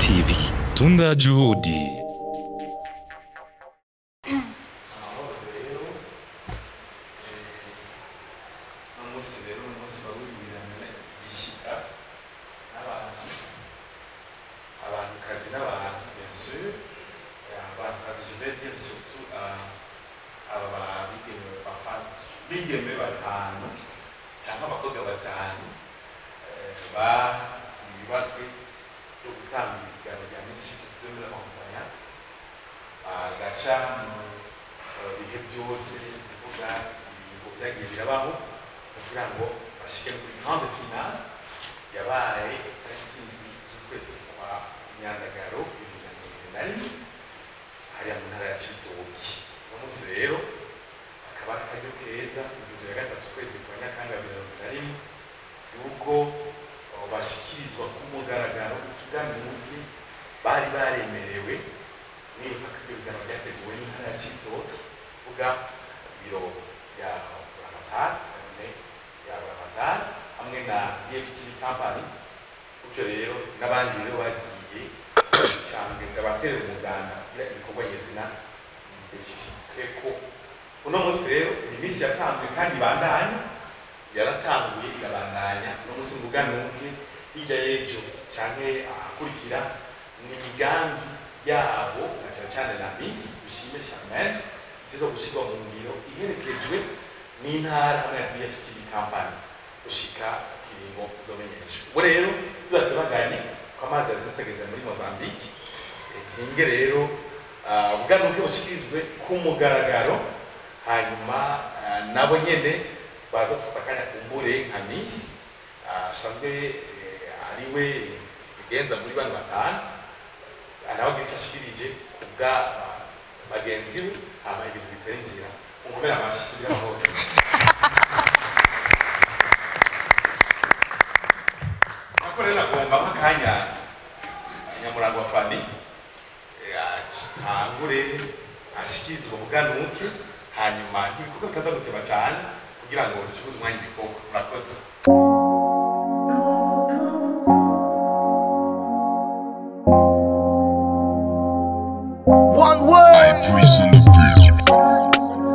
TV. Tunda juhudi. umunsi rero ni umunsi wawurirana igishyika n'abantu abantukazi n'abantu bien sûr abantukazi je vais dire surtout euh, aba bigeme bafatu bigeme batanu cyangwa abakobwa batanu eh, bibakwe yo gutanga ibigano bya misi de la montagne agaca mu eh, bihe byose bivuga ibintu byagiye birabaho kugira ngo bashike kuri grande finale yabaye tariki indwi z'ukwezi kwa myandagaro bibiri na mirongo irindwi na rimwe hariya mu ntara ya cibitoki uno munsi rero akaba ari akaryo keza kugeza ya gatatu ukwezi kwa nyakanga mirongo na rimwe yuko oh, bashikirizwa ku mugaragaro utuganuke bari baremerewe nibutsa ko ibyo biganiro byateguwe n'intara ya cibitoki kuvuga biro ya buramatari ya buramatari hamwe na dftv company gutyo rero n'abandi rero bagiye cyangwa abaterera umuganda kugira ibikorwa nyezina bishikeko uno munsi rero ni iminsi yatanzwe kandi ibandanya yaratanguye irabandanya uno munsi muganuke hirya y'ejo canke ahakurikira ni imigambi yabo na cyane cyane na misi dushime charmaine zizo gushyirwa mu ngiro iherekejwe n'intara hamwe na dftv company gushika kiringo uzomenyeshwa ubu rero tudatebaganye ko amazi yazisegeza muri mozambique ntinge rero ah, ubuganuke bushikirijwe ku mugaragaro hanyuma ah, nabo nyene baza gufata akanya kumbure nka misi asanzwe eh, ariwe zigenza muri bano batanu nawe agira icyo ashikirije ku bwa ah, bagenzi be hama ibintu bitera inzira mukomere amashyi kugira ngo nako rero nagomba nk'akanya nyamurango wa fani eh, atangure ashikirize ubwo buganuke hanyuma n'ibikorwa bitaza guteba cyane kugira ngo ducuruze umwanya ibikorwa murakoze One word. I prison the beat.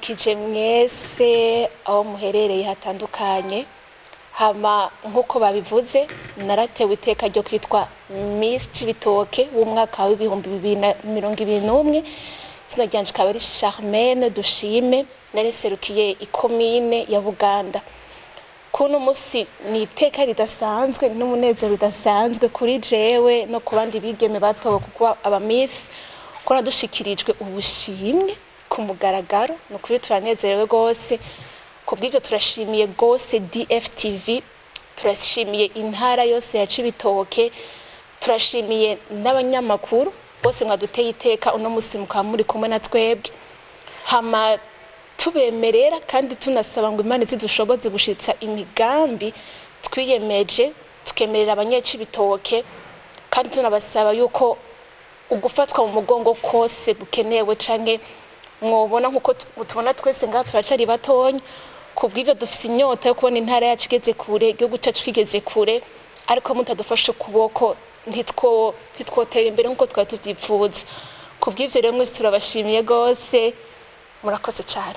ndabaramukije mwese aho muherereye hatandukanye hama nk'uko babivuze naratewe iteka ryo kwitwa Miss Cibitoke w'umwaka w'ibihumbi bibiri na mirongo ibiri n'umwe izina ryanje ikaba ari Charmaine Dushime nariserukiye ikomine ya Buganda kuno musi ni iteka ridasanzwe n'umunezero udasanzwe kuri jewe no ku bandi bigeme batowe kuko aba Miss ko nadushikirijwe ubushimwe ku mugaragaro ni ukuri turanezerewe rwose ku bw'ibyo turashimiye rwose DFTV turashimiye intara yose ya Cibitoke turashimiye n'abanyamakuru bose mwaduteye iteka uno musi mukaba muri kumwe na twebwe hama tubemerera kandi tunasaba ngo imana zidushoboze gushitsa imigambi twiyemeje tukemerera abanyecibitoke kandi tunabasaba yuko ugufatwa mu mugongo kose gukenewe canke mwobona nkuko tu- tubona twese ngaha turacari batonya ku bw'ivyo dufise inyota yo kubona intara yacu igeze kure igihugu cacu kigeze kure ariko mutadufashe ukuboko ntitwo ntitwotera imbere nkuko twari tuvyipfuza ku bw'ivyo rero mwese turabashimiye rwose murakoze cyane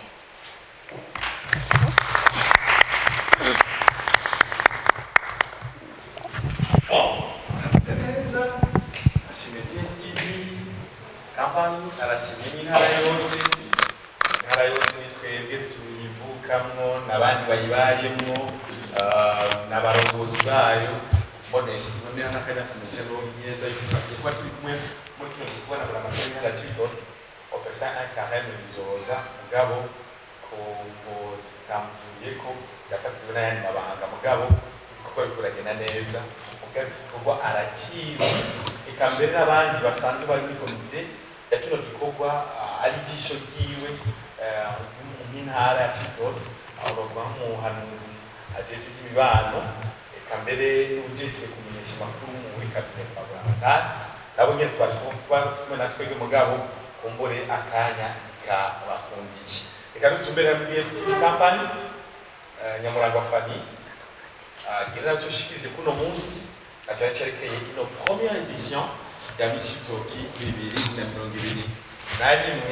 Murakoze neza ashimye DFTV kampani arashimye n'intara yose intara yose ni twebwe tuyivukamwo n'abandi bayibayemwo ah, n'abarongozi bayo mbonesha noneho n'akanya kameze neza yuko twagiye kuba turi kumwe muri kino gikorwa na buri amakuru y'intara Cibitoke opesa un carême bizoza mugabo ku mvo zitamvuyeko yafatiriwe n'ayandi mabanga mugabo ibikorwa biriko biragenda neza mugabo igikorwa arakizi eka mbere n'abandi basanzwe bari muri komite ya kino gikorwa ah, ari ijisho ryiwe eh, nk'intara ya Cibitoke aho bavuga nk'umuhanuzi ajejwe iby'imibano eka mbere n'ujejwe kumenyesha amakuru muri kabineti kwa buramatari nabo nyene twari kuba kumwe na twebwe mugabo kumbure akanya kabakundiye reka dutumbere muri FTV company eh, nyamurangwa fani gira naco shikirije kuno munsi atari cerekeye ino première edition ya Miss Cibitoke bibiri na mirongo ibiri na rimwe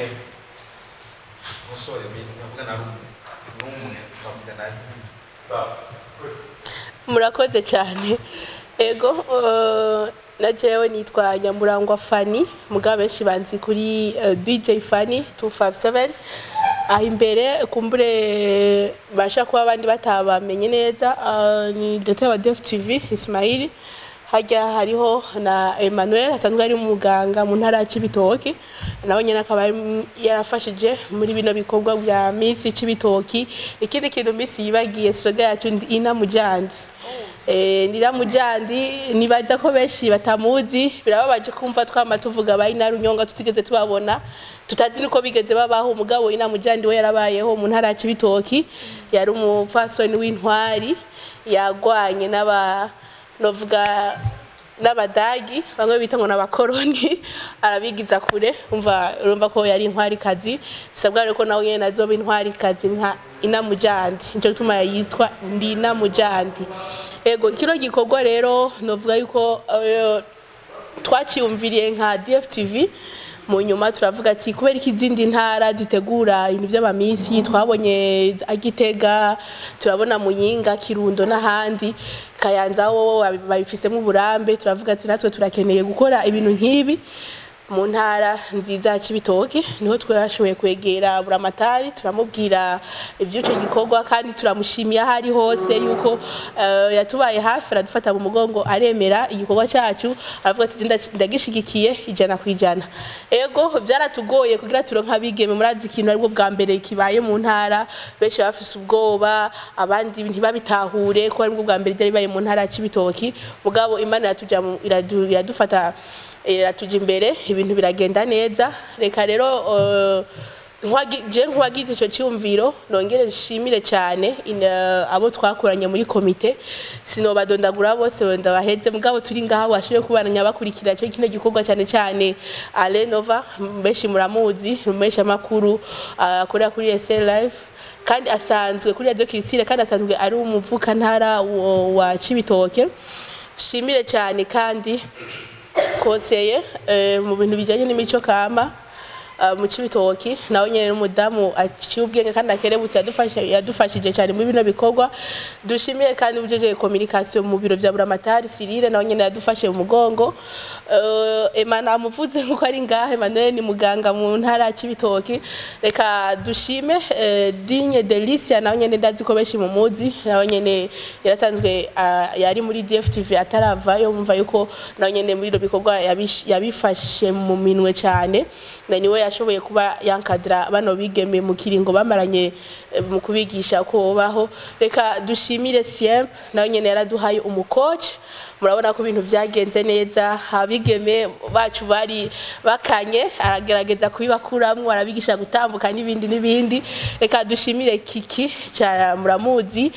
umusore Miss navuga na rumwe n'umwe twavuga na rimwe Sawa. Good. murakoze cyane ego eh, na jewe nitwa nyamurangwa fani mugabo benshi banzi kuri eh, dj fani 257 aho imbere kumbure basha kuba abandi batabamenye neza eh, ni directeur wa def tv ismaili hajya hariho na emmanuel asanzwe ari umuganga mu ntara ya cibitoki nawe nyine akaba ari- yarafashije muri bino bikorwa bya misi cibitoki ikindi kintu misi yibagiye sloga yacu ndi ina mujandi Eh, ndira mujandi nibaza ko benshi batamuzi birababaje kumva twama tuvuga ba ina runyonga tutigeze tubabona tutazi niko bigeze babaho umugabo ina mujandi we yarabayeho mu ntara ya cibitoki yari umupfasoni w'intwari yagwanye n'aba novuga n'abadagi bamwe bita ngo n'abakoroni arabigiza kure umva urumva ko yari intwarikazi bisabwa rero ko nawe nyene azoba intwarikazi nka inamujandi nico gituma yitwa ndi inamujandi ego kino gikorwa rero novuga yuko eh, twaciyumviriye nka DFTV mu nyuma turavuga ati kubera ko izindi ntara zitegura ibintu by'amamisi twabonye agitega turabona muyinga kirundo n'ahandi kayanza wo babifisemo uburambe turavuga ati natwe turakeneye gukora ibintu nk'ibi mu ntara nziza ya Cibitoke niho twashoboye kwegera buramatari turamubwira iby'icyo gikorwa kandi turamushimiye aho ari hose yuko eh, yatubaye hafi aradufata mu mugongo aremera igikorwa cyacu aravuga ati "Nda- ndagishigikiye ijana ku ijana ego byaratugoye kugira turonke abigeme murazi ikintu aribwo bwa mbere kibaye mu ntara benshi baba bafise ubwoba abandi ntibabitahure ko aribwo bwa mbere byari bibaye mu ntara ya Cibitoki mugabo imana iratuja mu- iradu- iradufata iratuja imbere ibintu biragenda neza reka rero eh, nkwagi- je nk'uwagize icyo cyumviro nongere nshimire cyane in- eh, abo twakoranye muri komite sinobadondagura bose wenda baheze mugabo turi ngaha washoboye kubana bakurikira cyo kino gikorwa cyane cyane Alenova benshi muramuzi umesha makuru akorera kuri SL Live kandi asanzwe kuri Radio Kirisire kandi asanzwe ari umuvukantara wa- wa Cibitoke shimire cyane kandi konseye eh, mu bintu bijyanye n'imico kama uh, mu Cibitoki nawe nyene n'umudamu aciye ubwenge kandi akerebutse yadufashe yadufashije cyane muri bino bikorwa dushimiye kandi ujeje communication mu biro vya Buramatari Cyrille nawe nyene yadufashe mu mugongo uh, Emana amuvuze nkuko ari ngahe Emmanuel ni muganga mu ntara ya Cibitoki reka dushime uh, Digne Delicia nawe nyene ndazi ko benshi mu muzi nawe nyene yarasanzwe uh, yari muri DFTV ataravayo mumva yuko nawe nyene muri iro bikorwa yabish- yabifashe mu minwe cyane na niwe yashoboye kuba yankadira bano bigeme mu kiringo bamaranye eh, mu kubigisha ko baho reka dushimire Siemp nawe nyene yaraduhaye umukoci murabona ko ibintu vyagenze neza abigeme bacu bari bakanye aragerageza kubibakuramwo arabigisha gutambuka n'ibindi n'ibindi reka dushimire Kiki cya muramuzi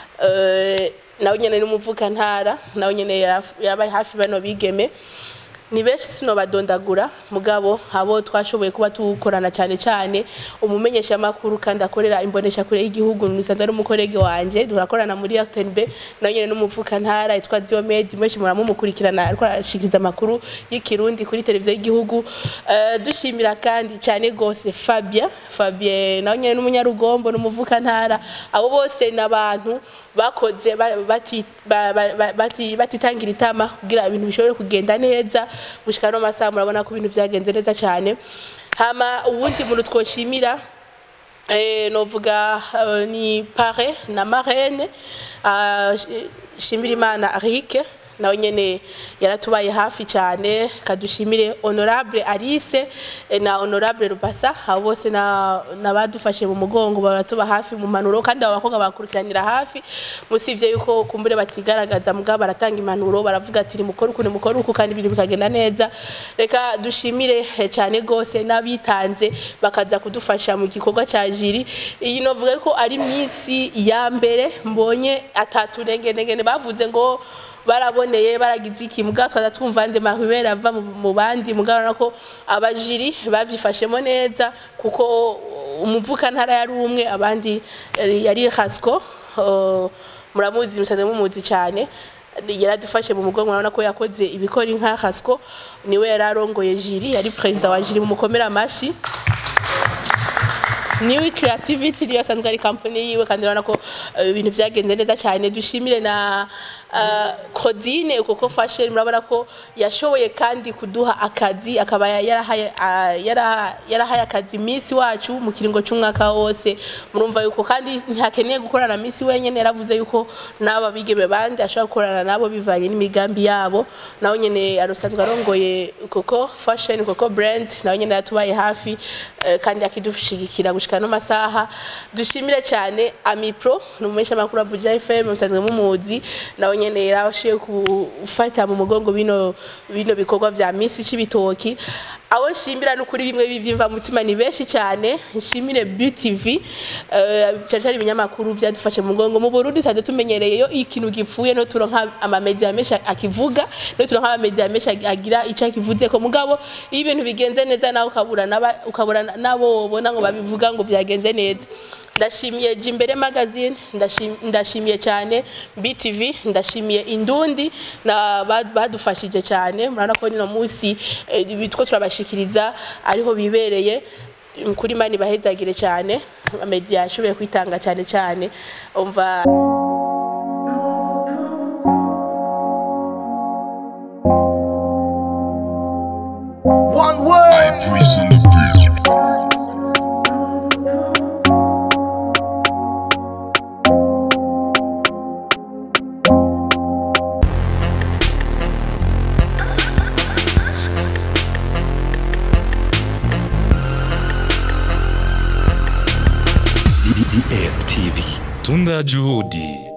eh, nawe nyene n'umuvuka ntara nawe nyene yaraf- yarabaye hafi bano bigeme ni benshi sinobadondagura mugabo abo twashoboye kuba tukorana cyane cyane umumenyesha makuru kandi akorera imbonesha kure y'igihugu nisanzwe ari umukorege wanje turakorana muri RTNB nawe nyene n'umuvuka ntara yitwa Diomed menshi muramumukurikirana ariko arashikiriza amakuru y'ikirundi kuri televiziyo y'igihugu Eh, dushimira kandi cyane gose Fabien Fabien nawe nyene n'umunyarugombo n'umuvuka ntara abo bose n'abantu bakoze ba- bati- ba- ba- ba- bati- batitangira itama kugira ibintu bishobore kugenda neza gushika no masaha murabona ko ibintu vyagenze neza cyane hama uwundi muntu twoshimira eh, novuga eh, ni pare na marraine ah, shi- shimira imana arike nawe nyene yaratubaye hafi cyane kadushimire honorable Alice eh, na honorable Rubasa abo bose na nabadufashe mu mugongo baratuba hafi mu manuro kandi abo bakobwa bakurikiranira hafi musivye yuko kumbure batigaragaza mugabo baratanga impanuro baravuga ati mukora uku mukora uku kandi ibintu bikagenda neza reka dushimire eh, cyane gose n'abitanze bakaza kudufasha mu gikorwa cya jiri iyi novuga ko ari misi ya mbere mbonye ataturengenegene bavuze ngo baraboneye baragize iki mugabo twaza twumva ande mahubera ava mu- mu bandi mugabo nako abajiri bavyifashemo neza kuko umuvuka ntara yari umwe abandi eh, yari Hasco uh, muramuzi musaze mumuzi cyane yaradufashe mu mugongo urabona ko yakoze ibikora inka Hasco niwe yararongoye jiri yari president wa jiri mu mukomera amashi niwe creativity niyo asanzwe ari company yiwe kandi urabona ko eh, ibintu vyagenze neza cyane dushimire na uh, Claudine kuko fashion murabona ko yashoboye kandi kuduha akazi akaba yarahaye ah, yara- yarahaye akazi Miss wacu mu kiringo cy'umwaka wose murumva yuko kandi ntihakeneye gukorana na Miss wenyene yaravuze yuko n'aba bigeme bandi ashobora gukorana nabo bivanye n'imigambi yabo nawe nyene arusanzwe arongoye kuko fashion kuko brand nawe nyene yatubaye hafi eh, kandi akidushigikira gushika no masaha dushimire cyane Amipro numesha makuru Abuja FM musanzwe mumuzi nawe nyene yarashiye gufata mu mugongo bino bino bikorwa vya Miss Cibitoki aho nshimira n'ukuri bimwe bivimva mutima ni benshi cyane nshimire BTV eh cyane cyane ibinyamakuru byadufashe mu mugongo mu Burundi sade tumenyereye yo ikintu gipfuye no turonka ama media menshi akivuga no turonka ama media menshi agira ico akivuze ko mugabo iyo ibintu bigenze neza nawe ukabura naba ukabura nabo ubona ngo babivuga ngo byagenze neza ndashimiye Jimbere magazine ndashim- ndashimiye cyane BTV ndashimiye Indundi na ba- badufashije cyane murabona ko nino munsi eh, bitwo turabashikiriza ariho bibereye kuri mani bahezagire cyane media yashoboye kwitanga cyane cyane umva One word. I prison the beat. DFTV. Tunda Juhudi.